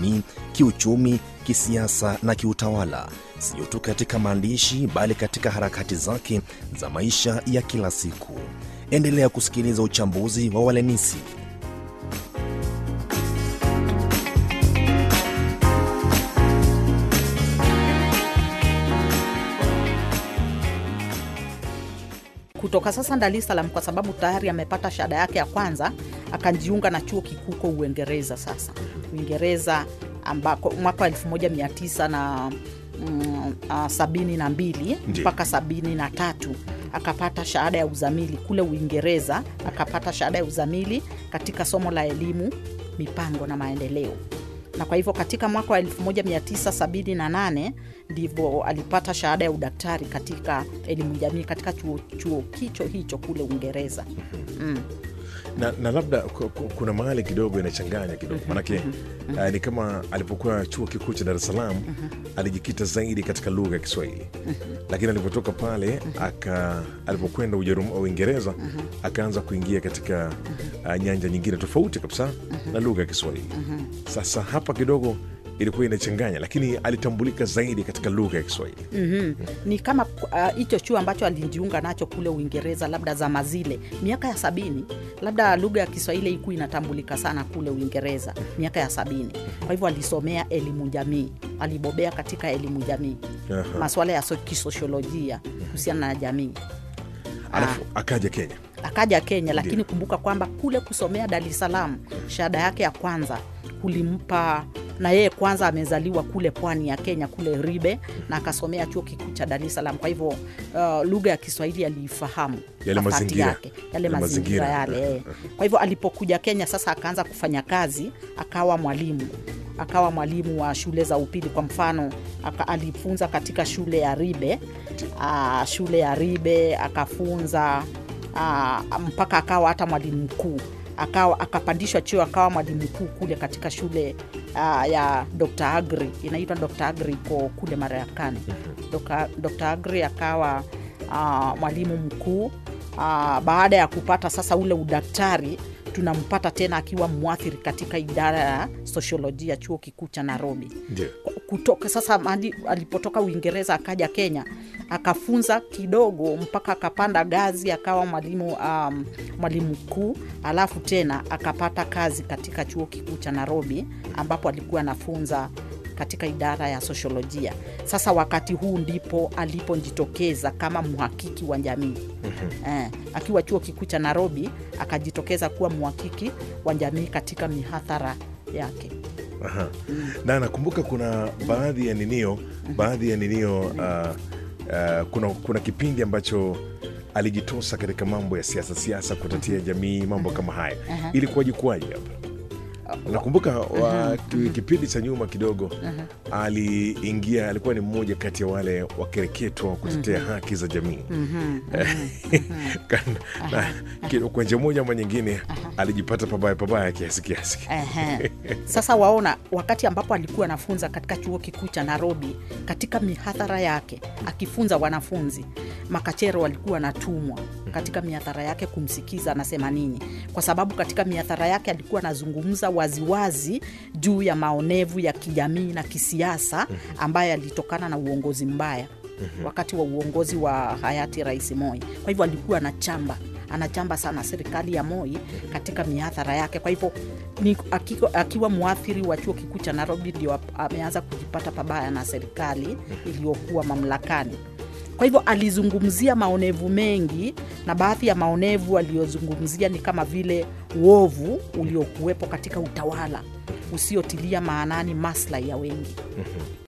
kijamii, kiuchumi, kisiasa na kiutawala, sio tu katika maandishi bali katika harakati zake za maisha ya kila siku. Endelea kusikiliza uchambuzi wa Walenisi. kutoka sasa Dar es Salaam kwa sababu tayari amepata shahada yake ya kwanza, akajiunga na chuo kikuu kwa Uingereza. Sasa Uingereza ambako mwaka wa 1900 na mm, ah, sabini na mbili Ndiyo. mpaka sabini na tatu akapata shahada ya uzamili kule Uingereza, akapata shahada ya uzamili katika somo la elimu, mipango na maendeleo na kwa hivyo katika mwaka wa 1978 ndivyo alipata shahada ya udaktari katika elimu jamii katika chuo, chuo kicho hicho kule Uingereza. na, na labda ku- ku- kuna mahali kidogo inachanganya kidogo manake uh, ni kama alipokuwa chuo kikuu cha Dar es Salaam alijikita zaidi katika lugha ya Kiswahili lakini alipotoka pale aka alipokwenda Ujerum- Uingereza akaanza kuingia katika uh, nyanja nyingine tofauti kabisa na lugha ya Kiswahili. Sasa hapa kidogo ilikuwa inachanganya, lakini alitambulika zaidi katika lugha ya Kiswahili. Mhm. Ni kama ah, hicho chuo ambacho alijiunga nacho kule Uingereza, labda zama zile miaka ya sabini, labda lugha ya Kiswahili iku inatambulika sana kule Uingereza miaka ya sabini. Kwa hivyo alisomea elimu jamii, alibobea katika elimu jamii, Aha. masuala ya so- kisosiolojia kuhusiana na jamii. Alafu akaja Kenya. akaja Kenya, lakini Ndiyo. kumbuka kwamba kule kusomea Dar es Salaam shahada yake ya kwanza kulimpa na yeye kwanza amezaliwa kule pwani ya Kenya kule Ribe na akasomea chuo kikuu cha Dar es Salaam. Kwa hivyo uh, lugha ya Kiswahili aliifahamu Yale kwa dhati mazingira. yake, yale Yale mazingira mazingira. yale. eh. Kwa hivyo alipokuja Kenya sasa akaanza kufanya kazi, akawa mwalimu akawa mwalimu wa shule za upili. Kwa mfano aka, alifunza katika shule ya Ribe uh, shule ya Ribe akafunza uh, mpaka akawa hata mwalimu mkuu akawa akapandishwa cheo akawa mwalimu mkuu kule katika shule uh, ya Dr. Agri inaitwa Dr. Agri iko kule Marekani. Dr. Dr. Agri akawa uh, mwalimu mkuu uh, baada ya kupata sasa ule udaktari tunampata tena akiwa mwathiri katika idara ya sosiolojia chuo kikuu cha Nairobi Ndio. kutoka sasa mahali alipotoka Uingereza akaja Kenya akafunza kidogo mpaka akapanda gazi akawa mwalimu um, mwalimu mkuu, alafu tena akapata kazi katika chuo kikuu cha Nairobi ambapo alikuwa anafunza katika idara ya sosiolojia. Sasa wakati huu ndipo alipojitokeza kama mhakiki wa jamii eh, akiwa chuo kikuu cha Nairobi akajitokeza kuwa mhakiki wa jamii katika mihadhara yake. Aha. na nakumbuka kuna baadhi ya ninio baadhi ya ninio uh, uh, kuna, kuna kipindi ambacho alijitosa katika mambo ya siasa siasa kutatia jamii mambo kama haya ilikuwaje kuwaje hapa nakumbuka wa, ki- kipindi cha nyuma kidogo aliingia alikuwa ni mmoja kati ya wale wakereketwa wa kutetea haki za jamii Kan- na ki- kwa njia moja ama nyingine alijipata pabaya pabaya kiasi kiasi Ehe. Sasa waona, wakati ambapo alikuwa anafunza katika chuo kikuu cha Nairobi, katika mihadhara yake akifunza wanafunzi, makachero walikuwa wanatumwa katika mihadhara yake kumsikiza anasema nini, kwa sababu katika mihadhara yake alikuwa anazungumza waziwazi juu ya maonevu ya kijamii na kisiasa ambayo yalitokana na uongozi mbaya wakati wa uongozi wa hayati Rais Moi. Kwa hivyo alikuwa anachamba anachamba sana serikali ya Moi katika mihadhara yake. Kwa hivyo ni akiwa, akiwa mwathiri wa chuo kikuu cha Nairobi ndio ap- ameanza kujipata pabaya na serikali iliyokuwa mamlakani. Kwa hivyo alizungumzia maonevu mengi, na baadhi ya maonevu aliyozungumzia ni kama vile uovu uliokuwepo katika utawala usiotilia maanani maslahi ya wengi.